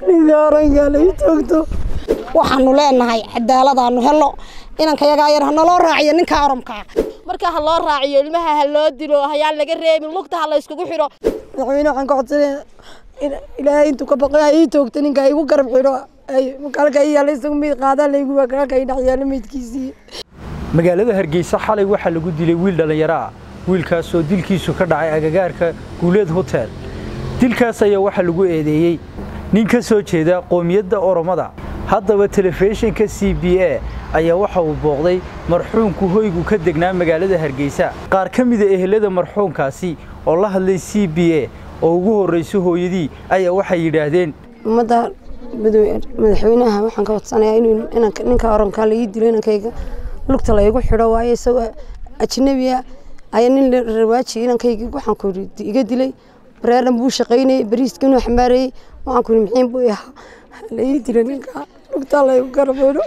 ninka oranka la ii toogto waxaanu leenahay cadaaladaanu helno inanka yagaa yar ha naloo raaciyo ninka orankaa marka ha loo raaciyo ilmaha ha loo dilo hayaan laga reebin lugta ha la yskugu xidho madaxweyne waxaan ka codsanaya in ilaahay intuu ka baqay ha ii toogto ninka igu garab xidho ay halka ii yaalla isagu meyd qaadaa laygu halka ii dhex yaalla meydkiisii magaalada hargeysa xalay waxaa lagu dilay wiil dhallinyaro ah wiilkaasoo dilkiisu ka dhacay agagaarka guuleed hotel dilkaas ayaa waxaa lagu eedeeyey nin ka soo jeeda qoomiyadda oromada haddaba telefishinka c b a ayaa waxa uu booqday marxuumku hoygu ka degnaa magaalada hargeysa qaar ka mida ehelada marxuumkaasi oo la hadlay c b a oo ugu horrayso hooyadii ayaa waxay yidhaahdeen ummadda madaxweynaha waxaan ka codsanayaa inuu ninka orankaa la ii dilo inankayga lugta laygu xidho waayo isagoo ajnabiya ayaa nin rawaaji inankayga waxaan ku iga dilay bareeran buu shaqaynayay bariiska inuu xambaarayey waxaan ku mixiin buu ahaa la ii dilo ninka lugta laygu garab xidho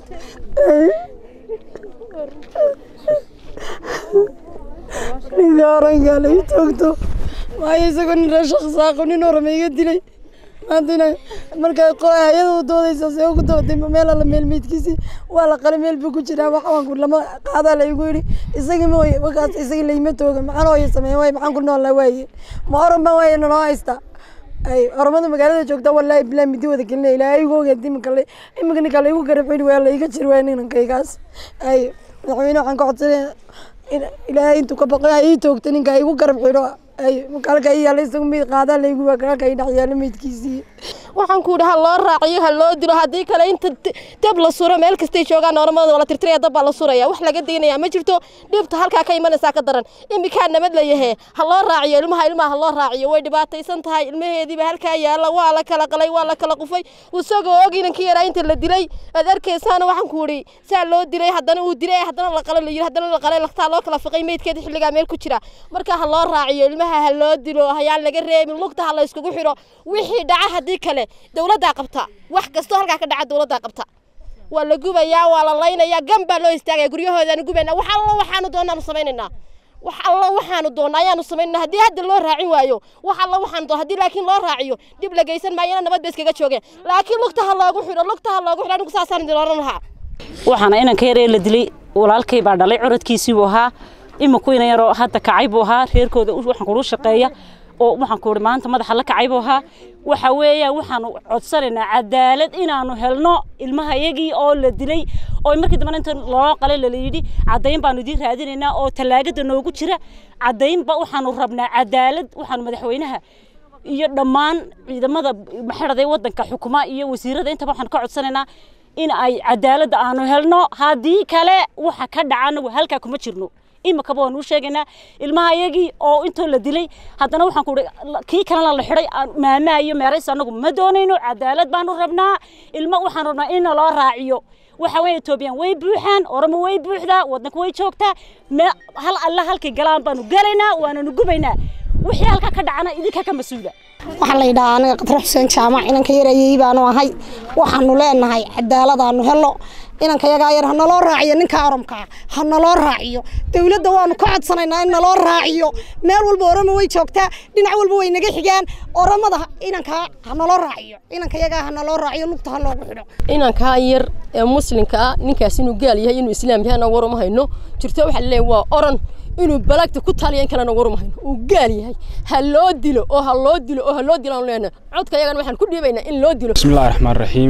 ninka orankaa la ii toogto waayo isagoo nin reeshaqsaaqo nin orama iga dilay maantana markay hay-ada u doodaysa see ugu dooday meel alla meel meydkiisii waa la qalay meel buu ku jiraa waxaanku lama qaadaa la igu yidhi isagii ma waye markaas isagii layma tooga maxaan hooya sameeya waaye maxaan ku noollaa waaye ma oran baan waaye naloo haysta ay oromada magaalada joogta wallaahi bilaa midi wada gelinaya ilaahay igu ogeed iminka le iminka ninka laygu garab xidhi waa layga jiri waaya ninankaygaas ay madaxweyne waxaan ka codsanaya in ilaahay intuu ka baqay ha ii toogto ninka igu garab xidho ay halka ii yaalla isagu meyd qaadaa laygu halka ii dhex yaalla meydkiisii waxaan ku yidhi ha loo raaciyo ha loo dilo haddii kale inta dab la suro meel kastay joogaan oromada waa la tirtiraya dab baa la suraya wax laga daynaya ma jirto dhibta halkaa ka imanaysaa ka daran iminkaa nabad la yahe ha loo raaciyo ilmaha ilmaha ha loo raaciyo way dhibaataysan tahay ilmaheediiba halkaa yaalla waa la kala qalay waa la kala qufay isagoo og inankii yaraa inta la dilay aad arkaysaana waxaan ku yidhi saa loo dilay haddana uu dilay haddana la qalo la yidhi haddana la qalay laqtaa loo kala fiqay meydkeeda xilligaa meel ku jira marka ha loo raaciyo ilmaha ha loo dilo hayaan laga reebin lugta ha la yskugu xidho wixii dhaca haddii kale dowladdaa qabta wax kastoo halkaa ka dhaca dowladdaa qabta waa la gubayaa waa la laynayaa gan baa loo istaagaya guryahoodaanu gubaynaa wax allo waxaanu doonaanu samaynaynaa wax allo waxaanu doonnaa ayaanu samaynaa haddii hadda loo raacin waayo wax allo waxaanu doon haddii laakiin loo raaciyo dhib la geysan maayana nabad bay iskaga joogeen laakiin lugta ha loogu xidho lugta ha loogu xidho anigu saasaan idin oran lahaa waxaana inanka yaree la dilay walaalkay baa dhalay curadkiisii buu ahaa iminku inan yaroo hadda kacay buu ahaa reerkooda waxaan kulu shaqeeya oo waxaan ku ihi maanta madaxa la kacay buu ahaa waxa weeyaan waxaanu codsanaynaa cadaalad inaanu helno ilmaha iyagii oo la dilay oo markii dambena inta loo qalay lala yidhi caddayn baanu idiin raadinaynaa oo tallaagada noogu jira caddaynba waxaanu rabnaa cadaalad waxaanu madaxweynaha iyo dhammaan ciidamada maxaraday waddanka xukuma iyo wasiirada intaba waxaan ka codsanaynaa in ay cadaaladda aanu helno haddii kale waxa ka dhaca anagu halkaa kuma jirno imikaba waan uu sheegaynaa ilmaha iyagii oo intoo la dilay haddana waxaan ku kii kalena la xidhay maamaa iyo meerays anagu ma doonayno cadaalad baanu rabnaa ilmo waxaan rabnaa in loo raaciyo waxa weeye etoobiyan way buuxaan oromo way buuxdaa waddanka way joogtaa hal alla halkay galaan baanu galaynaa waananu gubaynaa wixii halkaa ka dhacana idinka ka mas-uula waxaa la yidhahaa aniga qadre xuseen jaamac inanka yarayey baanu ahay waxaanu leenahay cadaaladaanu helno inanka yagaa yar ha naloo raaciyo ninka orankaa ha naloo raaciyo dowladda waanu ka codsanaynaa in naloo raaciyo meel walba oromo way joogtaa dhinac walba way naga xigaan oromada inankaa ha naloo raaciyo inanka yagaa ha naloo raaciyo lugta ha loogu xidho inankaa yar ee muslimka ah ninkaas inuu gaal yahay inuu islaam yahay anagu waruma hayno jirto waxaa laleeyahay waa oran inuu balagta ku taaliya in kalena waruma hayno uu gaal yahay ha loo dilo oo ha loo dilo oo ha loo dilo aan leenahay codka yagana waxaan ku dhiibaynaa in loo dilo bismillahi raxmaan raxiim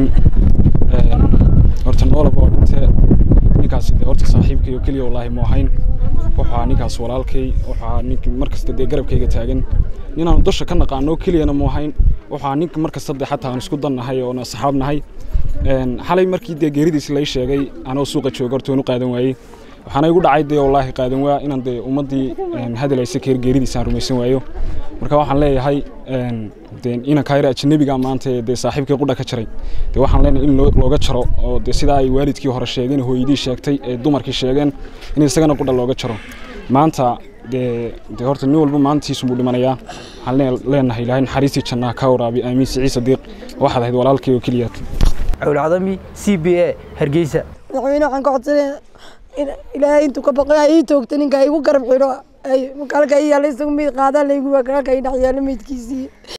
horta noolaba oo dhintee ninkaasi dee horta saaxiibkayoo keliya wallaahi mu ahayn wuxuu ahaa ninkaas walaalkay wuxuu ahaa nink markasta dee garabkayga taagan ninaanu dusha ka naqaano keliyana mu ahayn wuxuu ahaa ninka markasta dee xataa aan isku dannahay oona saxaab nahay xalay markii dee geeridiis lay sheegay anoo suuqa jooga horta waan u qaadan waayey waxaana igu dhacay dee wallaahi qaadan waa inaan dee ummaddii hadalaysa keer geeridiisaan rumaysan waayo marka waxaan leeyahay inankaa yar ajnabiga maanta ee dee saaxiibkii qudha ka jaray dee waxaan leenahay in looga jaro oo dee sidaa ay waalidkii hore sheegeen hooyadii sheegtay ee dumarkii sheegeen in isagana qudha looga jaro maanta dee dee horta nin walba maalintiisu buu dhimanayaa waxaan leenahay ilaahay naxariistii jannaha ka waraabi aamiin siciid sadiiq waxaad ahayd walaalkay oo keliyaad cawlcadami c b a hargeysa madaxweyne waxaan ka codsanaya in ilaahay intuu ka baqay ha ii toogto ninka igu garab xidho ay halka ii yaalla isagu meyd qaadaa laygu halka ii dhex yaalla meydkiisii